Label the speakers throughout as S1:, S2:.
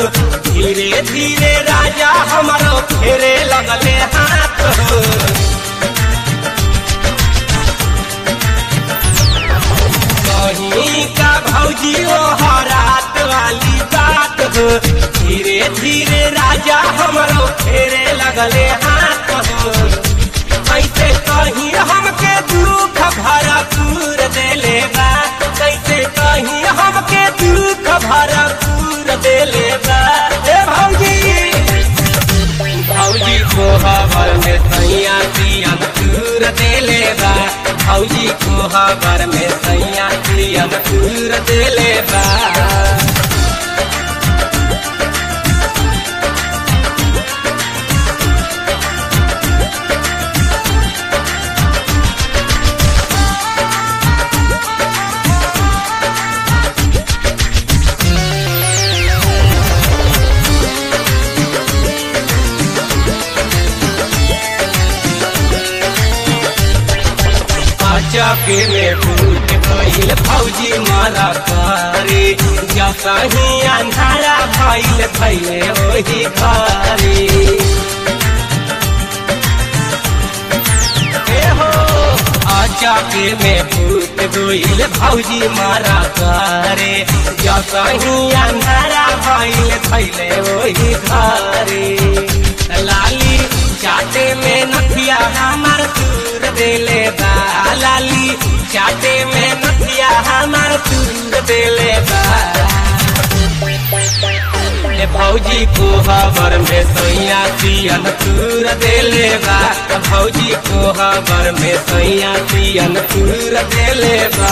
S1: धीरे धीरे राजा हमारो फेरे लगले हाथ हो कहीं का भौजी ओ हरात वाली बात हो धीरे धीरे राजा हमारो फेरे लगले हाथ हो कैसे कहीं हमके दुख भरपूर देले बा कैसे कहीं हमके दुख भरपूर देले बा ए भौजी भौजी को हबर में सैया पियन चूर देले बा भौजी को हबर में सैया पियन चूर देले बा चौके में फूट गईल फौजी मारा करे जसा ही अंधारा भइल भइले ओही घरे ए हो चौके में फूट गईल फौजी मारा करे जसा ही अंधारा भइल भइले ओही घरे लाली चाटे में नथिया हमार दूर देले बा लाली चाटे में नथिया हमार दूर देले बा ए भौजी को हबर में सैया पियन तूर देले बा भौजी को हबर में सैया पियन तूर देले बा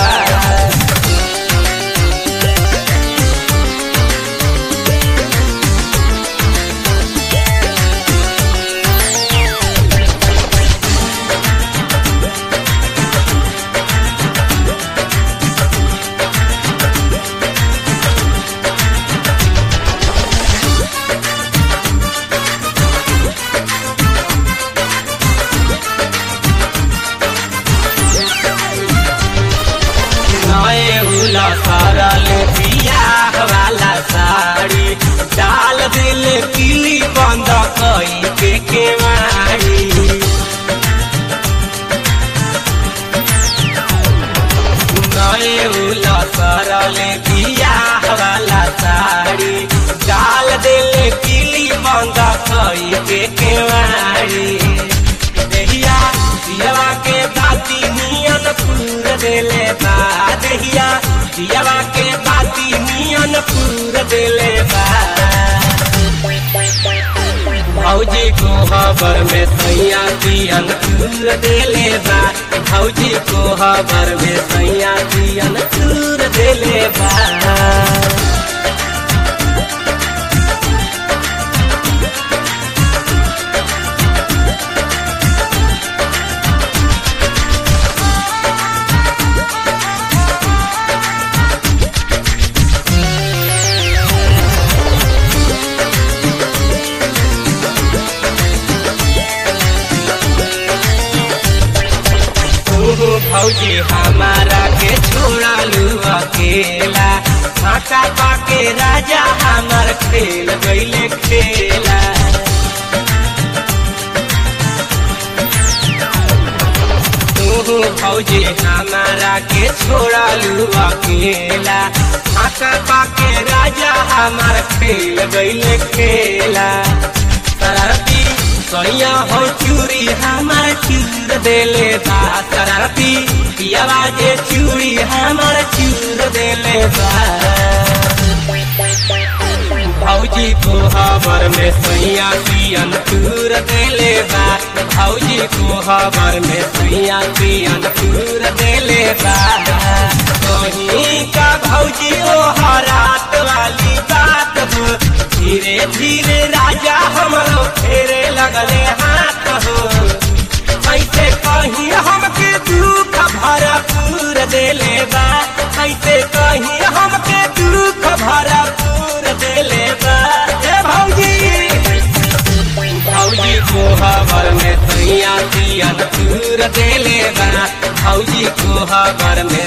S1: नए उला सारा ले बियाह वाला साड़ी डाल दिल किली बंद कई के केवाड़ी नए उला सारा ले बियाह वाला साड़ी डाल दिल किली बंद कई के केवाड़ी देहिया दियावा के बाती नियन पूर देले बा देहिया दियावा के बाती नियन पूर देले बा भौजी को खबर में सैया पियन पूर देले बा भौजी को खबर में सैया पियन पूर देले बा भौजी हमारा के छोड़ा लू अकेला फाका पाके राजा हमार खेल गईले खेला तू भौजी हमारा के छोड़ा लू अकेला फाका पाके राजा हमार खेल गईले खेला शरारती सैया हो चूड़ी हमार चूर देले बा शरारती पियावा जे चूड़ी हमार चूर देले बा भौजी को खबर में सैया पियन चूर देले बा भौजी को खबर में सैया पियन चूर देले बा कहीं का भौजी ओ हरात वाली बात हो धीरे धीरे राजा हमरो फेरे लगले हाथ हो कैसे कहीं हमके दुख भरपूर देले बा कैसे कहीं हमके दुख भरपूर देले बा ए भौजी भौजी को खबर में सैया पियन चूर देले बा भौजी को खबर में